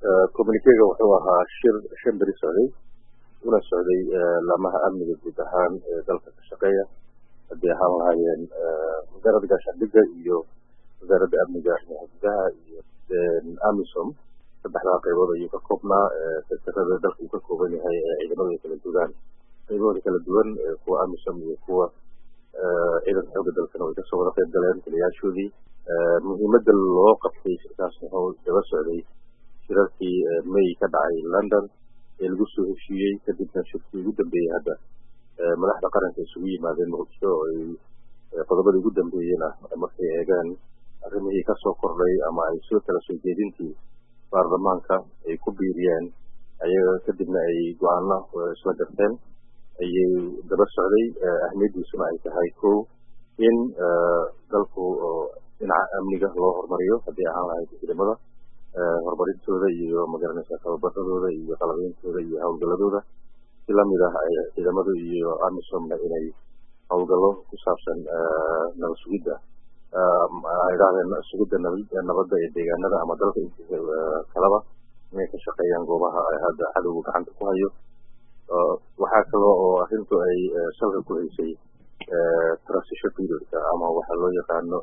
communikega wuxuu ahaa shir shan beri socday una socday laamaha amniga guud ahaan ee dalka ka shaqeeya haddii ahaan lahaayeen wasaaradda gaashaandhigga iyo wasaaradda amniga gudaha iyo amisom saddexdaa qaybood ayuu ka koobnaa sektarada dalka uu ka kooban yahay ee ciidamada ay kala dugaan qaybahooda kala duwan kuwa amisom iyo kuwa ciidanka xooga dalkana way kasoo wada qayb galeen taliyaashoodii muhiimadda loo qabtay shirkaas wuxuu daba socday shirarkii may ka dhacay london ee lagu soo heshiiyey kadibna shirkii ugu dambeeyey hadda madaxda qaranka isugu yimaadeen muqdisho oo ay qodobadii ugu dambeeyena markay eegaan arrimihii kasoo kordhay ama ay soo kala soo jeedintii baarlamaanka ay ku biiriyeen ayaga kadibna ay go-aano isla garteen ayay daba socday ahmiyaddiisuna ay tahay ko in dalku dhinaca amniga loo horumariyo haddii ahaan lahayd ciidamada horumarintooda iyo magaranaysa tababaradooda iyo qalabeyntooda iyo howlgaladooda si lamid ah ciidamadu iyo amisomna inay howlgallo ku saabsan nabad sugidda idhahdeen sugidda nabadda ee deegaanada ama dalka intiisa kalaba inay ka shaqeeyaan goobaha hadda cadowga gacanta ku hayo waxaa kaloo oo arrintu ay salka ku haysay transition periodka ama waxaa loo yaqaano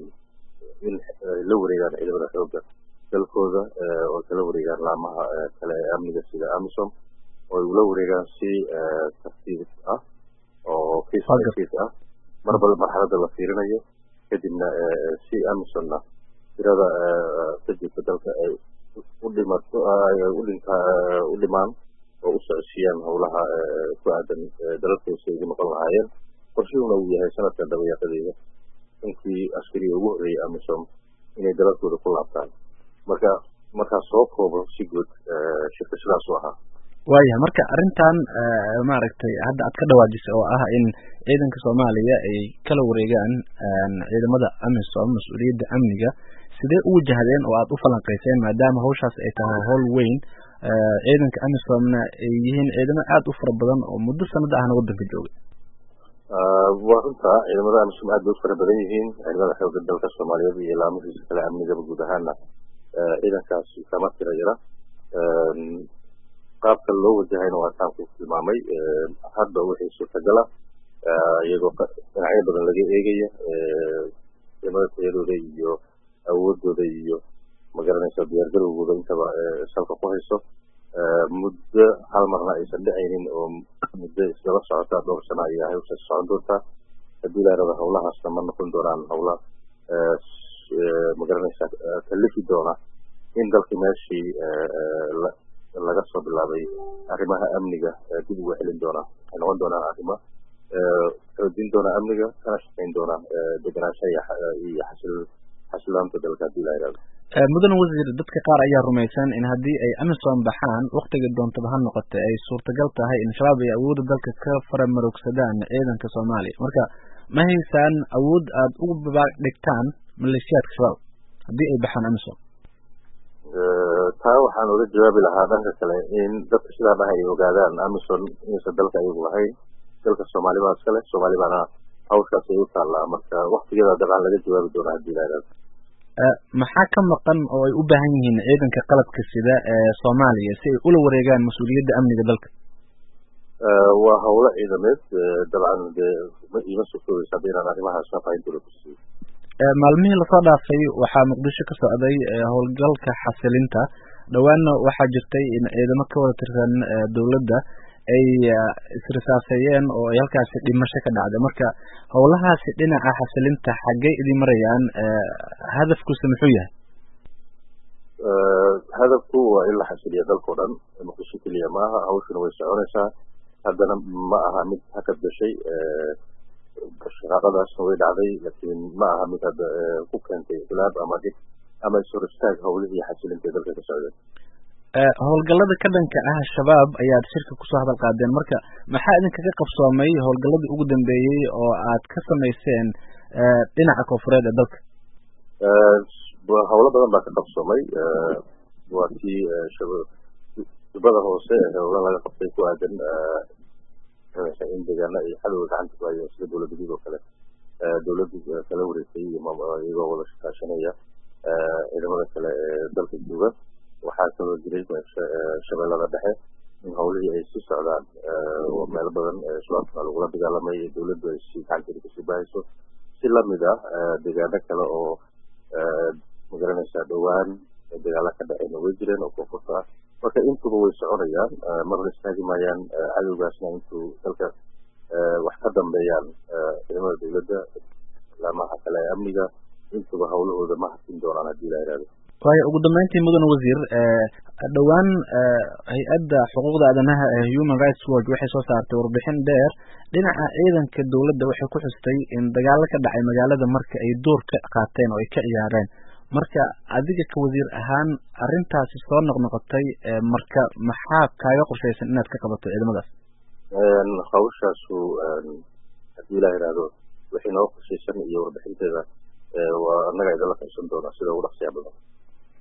in la wareegaan ciidamada xooga dalkooda oo kala wareegaan laamaha kale ee amniga sida amisom oo ay ula wareegaan si tartiib ah oo case by case ah marbal marxaladda la fiirinayo kadibna si amisomna tirada ka jirta dalka ay u dhimato u dhinta u dhimaan oo u socodsiiyaan howlaha ku aadan dalalkoosa ugu noqon lahaayeen qorshuhuna uu yahay sanadkan dabayaaqadeeda inkii askariga ugu horreeyay amisom inay dalalkooda ku laabtaan marka markaas soo koobo si guud shirka sidaas u ahaa waayahay marka arrintan maaragtay hadda aad ka dhawaajisay oo ah in ciidanka soomaaliya ay kala wareegaan ciidamada amisom mas-uuliyadda amniga sidee u wajahdeen oo aad u falanqayseen maadaama hawshaas ay tahay howl weyn ciidanka amisomna ay yihiin ciidamo aad u fara badan oo muddo sanada ahna waddanka joogay waa runta ciidamada amisom aad bay u fara badan yihiin ciidamada xooga dalka soomaaliyeed iyo laamahiisa kale amnigaba guud ahaana ciidankaas kama tira yara qaabka loo wajahayna waa taan ku tilmaamay hadda wixii suurtagala iyagoo dhinacyo badan laga eegaya ciidamada tayadooda iyo awoodooda iyo magaranaysa diyaargarowgooda intaba salka ku hayso muddo hal marna aysan dhicaynin oo muddo isdaba socota dhowr sano ayaa hawshaas socon doontaa haddii la yarada howlahaasna ma noqon doonaan howla magaranaysa kalifi doona in dalkii meeshii laga soo bilaabay arrimaha amniga dib uga celin doona waxay noqon doonaan arrimo xoojin doona amniga kana shaqayn doona degenaanshaha iyo xasil xasilaanta dalka haddii la yidhahdo mudan wasiir dadka qaar ayaa rumaysan in haddii ay amisom baxaan waktiga doontaba ha noqote ay suurtagal tahay in shabaab ay awoodda dalka ka faramarogsadaan ciidanka soomaaliya marka ma haysaan awood aada ugu babaag dhigtaan maleeshiyaadka shabaab haddii ay baxaan amisom taa waxaan uga jawaabi lahaa dhanka kale in dadka sidaa dhaha ay ogaadaan amison inaysan dalka ayagu lahayn dalka soomaali baa iskale soomaali baana hawshaas ay u taallaa marka waktigeeda dabcan laga jawaabi doona haddii la yidhahdo maxaa ka maqan oo ay u baahan yihiin ciidanka qalabka sida ee soomaaliya si ay ula wareegaan mas-uuliyadda amniga dalka waa howlo ciidameed dabcan dee ima sugtoobaysa hadda inaan arrimahaas faahfaahintooda ku siiyo maalmihii lasoo dhaafay waxaa muqdisho ka socday howlgalka xasilinta dhowaanna waxaa jirtay in ciidamo ka wada tirsan dowladda ay isrisaaseeyeen oo ay halkaasi dhimasho ka dhacday marka howlahaasi dhinaca xasilinta xaggey idin marayaan hadafkuse muxuu yahay hadafku waa in la xasiliya dalkao dhan muqdisho keliya ma aha hawshuna way soconaysaa haddana ma aha mid hakad gashay shaqaaqadaasna way dhacday laakiin ma aha mid hadda ku keentay khilaaf ama dhib ama ishor istaag howlihii xasilinta ee dalka ka socdeen howlgallada ka dhanka ah shabaab ayaad shirka kusoo hadal qaadeen marka maxaa idinkaga qabsoomay howlgalladii ugu dambeeyey oo aad ka samayseen dhinaca koonfureed ee dalka howlo badan baa ka qabsoomay waa tii shubada hoose howlo laga qabtay ku aadan in deegaana ay xadowga gacanta ku hayeen sida dowladda guud oo kale dowladdu kala wareegtay iyagoo wada shaqaashanaya ciidamada kale ee dalka jooga waxaa kaloo jiray shabeellada dhexe in hawlihii ay sii socdaan oo meelo badan shabaabkana lagula dagaalamay ee dowladdu ay si gacanteeda kasii bahayso si lamid ah deegaano kale oo magaranaysaa dhowaan dagaalo ka dhaceyna way jireen oo koonfurta ah marka intuba way soconayaan marna istaagi maayaan cadowgaasna intuu dalka wax ka dambeeyaan ciidamada dowladda laamaha kale ee amniga intuba hawlahooda ma harkin doonaan haddii la ihahdo waayo ugu dambeyntii mudan wasiir dhowaan hay-adda xuquuqda aadanaha ee human rights watch waxay soo saartay warbixin dheer dhinaca ciidanka dowladda waxay ku xustay in dagaalo ka dhacay magaalada marka ay door ka qaateen oo ay ka ciyaareen marka adiga ka wasiir ahaan arrintaasi soo noqnoqotay marka maxaa kaaga qorshaysan inaad ka qabato ciidamadaas hawshaasu haddii la ihahdo wixii nooga qorshaysan iyo warbixinteeda waa annaga idinla qaybsan doona sida ugu dhaqsiya badan